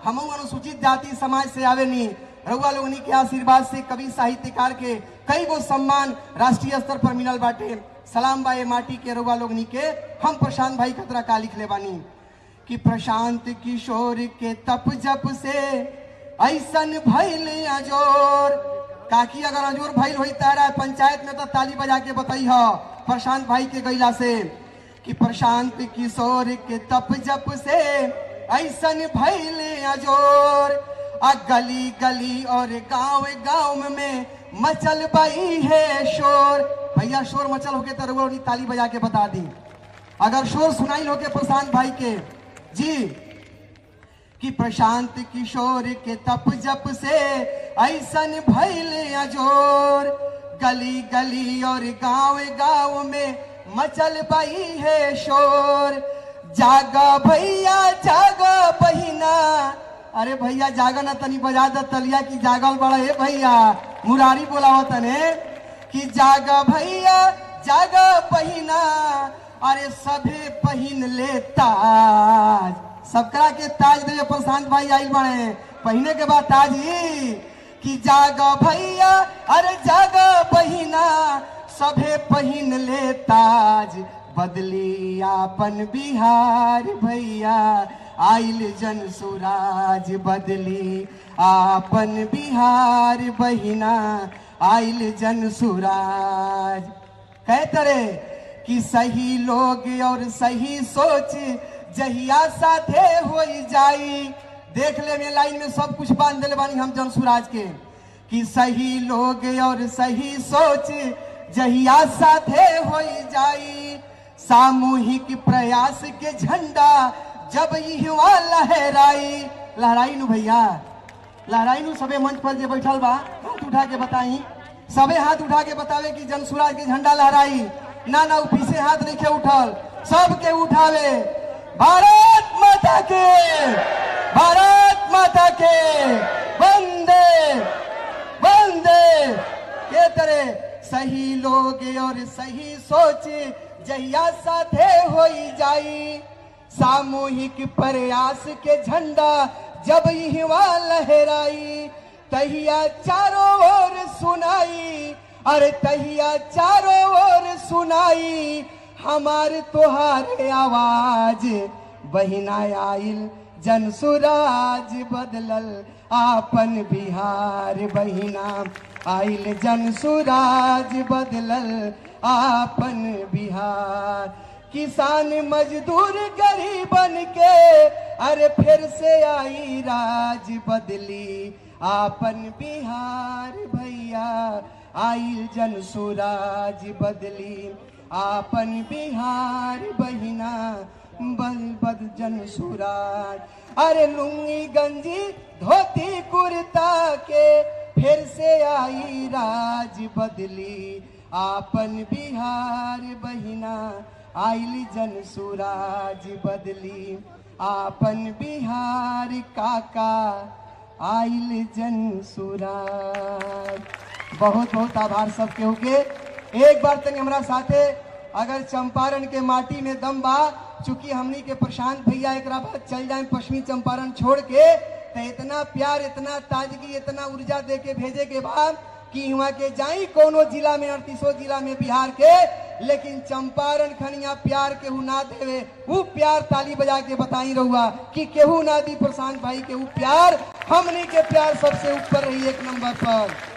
हम अनुसूचित जाति समाज से आवे नहीं रउआ लोगनी के आशीर्वाद से कवि साहित्यकार के कई गो सम्मान राष्ट्रीय स्तर पर मिलल बाटे सलाम बाए माटी के रउआ लोगनी के हम प्रशांत भाई खतरा का लिख ले बानी कि प्रशांत किशोर के तप जप से ऐसन भइल अजोर काकी अगर अजोर भइल होई तारा पंचायत में तो ताली बजा के बताई हो प्रशांत भाई के गैला से कि प्रशांत किशोर के तप जप से ऐसन भइल अजोर आ गली गली और गांव गांव में मचल बई है शोर भैया शोर मचल होके तो रउआ ताली बजा के बता दी अगर शोर सुनाई होके प्रशांत भाई के जी कि प्रशांत किशोर के तप जप से ऐसन भइल अजोर गली गली और गांव गांव में मचल बई है शोर जागा भैया जागा बहिना अरे भैया जागा ना तनी बजा द तलिया की जागल बड़ा है भैया मुरारी बोलावत तने कि जागा भैया जागा बहिना अरे सभे पहिन ले ताज सबकरा के ताज देवे प्रशांत भाई आइल बने पहिने के बाद ताज ही कि जागा भैया अरे जागा बहिना सभे पहिन ले ताज बदली आपन बिहार भैया आइल जन सुराज बदली आपन बिहार बहिना आइल जन सुराज कह तरे कि सही लोग और सही सोच जहिया साथे हो जाई देख ले में लाइन में सब कुछ बांध दिले बानी हम जन सुराज के कि सही लोग और सही सोच जहिया साथे हो जाई सामूहिक प्रयास के झंडा जब युवा लहराई लहराई नु भैया लहराई नु सबे मंच पर जे बैठल बा हाथ उठा के बताई सबे हाथ उठा के बतावे कि जन सुराज के झंडा लहराई ना ना उ पीछे हाथ नहीं के उठल सबके उठावे भारत माता के भारत माता के वंदे वंदे के तरह सही लोग और सही सोच जहिया साथे हो जाई सामूहिक प्रयास के झंडा जब युवा लहराई तहिया चारों ओर सुनाई अरे तहिया चारों ओर सुनाई हमार तुहारे आवाज बहिना आइल जन सुराज बदलल आपन बिहार बहिना आइल जन सुराज बदलल आपन बिहार किसान मजदूर गरीबन के अरे फिर से आई राज बदली आपन बिहार भैया आइल जन सुराज बदली आपन बिहार बहिना बल बद जन सुराज अरे लुंगी गंजी धोती कुर्ता के फिर से आई राज बदली आपन बिहार बहिना आइल जन सुराज बदली आपन बिहार काका आइल जन सुराज बहुत बहुत आभार सब केहू के एक बार तक हमरा साथे अगर चंपारण के माटी में दम बा चूंकि हमनी के प्रशांत भैया एक बाद चल जाए पश्चिमी चंपारण छोड़ के तो इतना प्यार इतना ताजगी इतना ऊर्जा दे के भेजे के बाद कि वहाँ के जाई कोनो जिला में अड़तीसो जिला में बिहार के लेकिन चंपारण खनिया प्यार केहू ना देवे वो प्यार ताली बजा के बताई रहुआ कि केहू ना दी प्रशांत भाई के वो प्यार हमनी के प्यार सबसे ऊपर रही एक नंबर पर